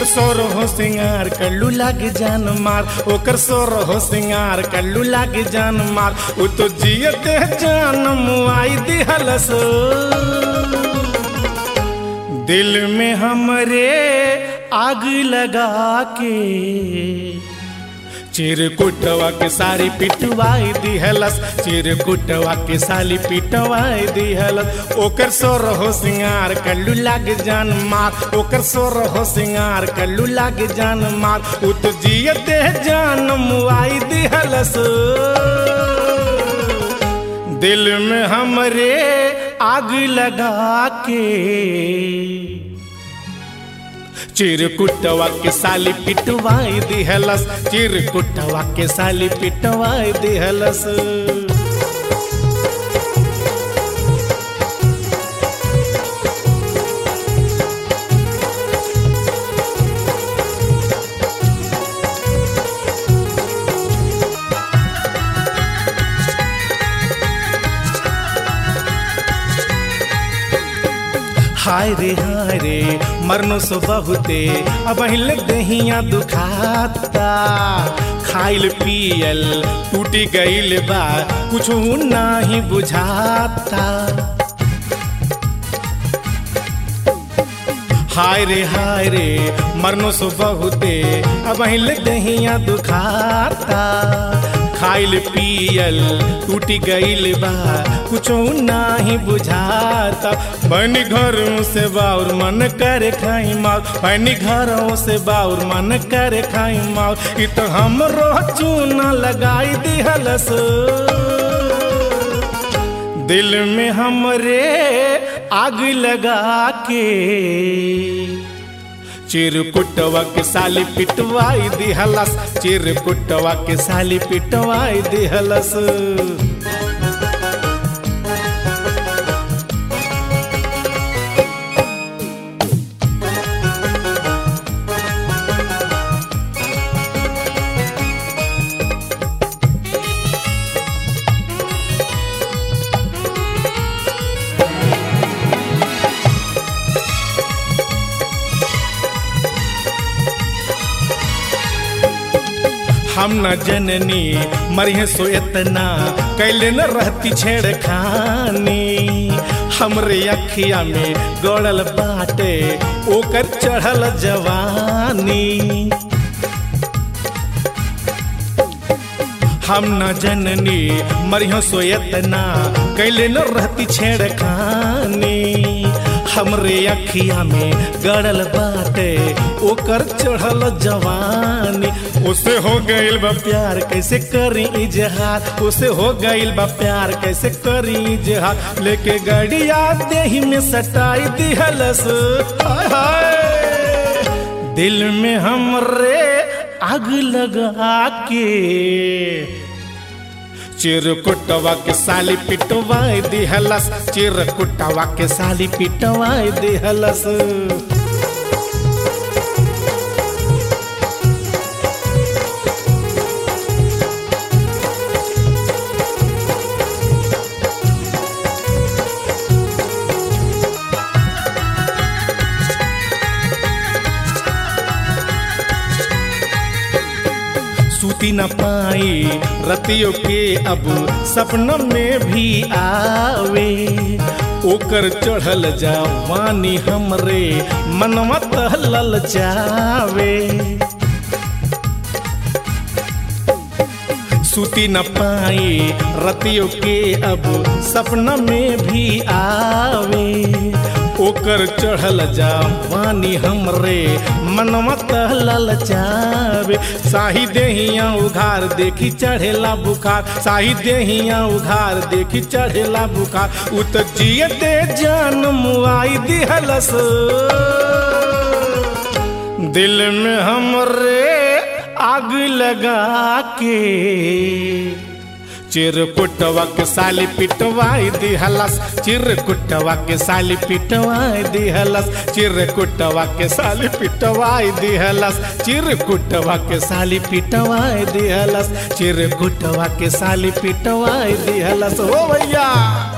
सोर हो सिंगार कल्लू लाग जान मार ओकर सोर हो सिंगार कल्लू लाग जान मार उ तो जियते जान मुआई दिहलस दिल में हमरे आग लगा के चिरकुटवा के सारी पिटवाई दिहलस चिरकुटवा के साली पिटवाई दिहलस ओकर सोर हो सिंगार कल्लू लाग जान मार ओकर सोर हो सिंगार कल्लू लाग जान मार उ तो जियते जान मुआई दिहलस दिल में हमरे आग लगा के चिरकुटवा के साली पिटवाई दिहलस चिरकुटवा के साली पिटवाई दिहलस हाय रे हाय रे मरनो सो बहुते अब हिल दहिया दुखाता खाइल पियल टूटी गईल बा कुछ नाही बुझाता हाय रे हाय रे मरनो सो बहुते अब हिल दहिया दुखाता खाइल पियल टूटी गईल बा कुछो नाही बुझाता बनी घरों से बाउर मन करे खाई माल बनी घरों से बाउर मन करे खाई माल इ तो हमरो चूना लगाई दिहलस दिल में हमरे आग लगा के चिरकुटवा के साली पिटवाई दिहलस चिरकुटवा के साली पिटवाई दिहलस हम न जननी मरिहे सो इतना कैले न रहती छेड़खानी हमरे अखिया में गड़ल बाटे ओकर चढ़ल जवानी हम न जननी मरिहो सो इतना कैले न रहती छेड़खानी हमरे अखिया में गड़ल बाटे ओकर चढ़ल जवानी उसे हो गईल बा प्यार कैसे करी इजहार उसे हो गईल बा प्यार कैसे करी इजहार लेके गड़िया देही में सटाई दिहलस हाय हाय दिल में हमरे आग लगा के चिरकुटवा के साली पिटवाई दिहलस चिरकुटवा के साली पिटवाई दिहलस सूती न पाई रतियों के अब सपना में भी आवे ओकर चढ़ल जवानी हमरे मनवा तहलल जावे सूती न पाई रतियों के अब सपना में भी आवे ओकर चढ़ल जवानी हमरे मनवा तहलल जावे साही देहिया उघार देखी चढ़ेला बुखार साही देहिया उघार देखी चढ़ेला बुखार उ तो जिए दे जान मुआई दिहलस दिल में हमरे आग लगा के चिरकुटवा के साली पिटवाई दिहलस चिरकुटवा के साली पिटवाई दिहलस चिरकुटवा के साली पिटवाई दिहलस चिरकुटवा के साली पिटवाई दिहलस चिरकुटवा के साली पिटवाई दिहलस हो भैया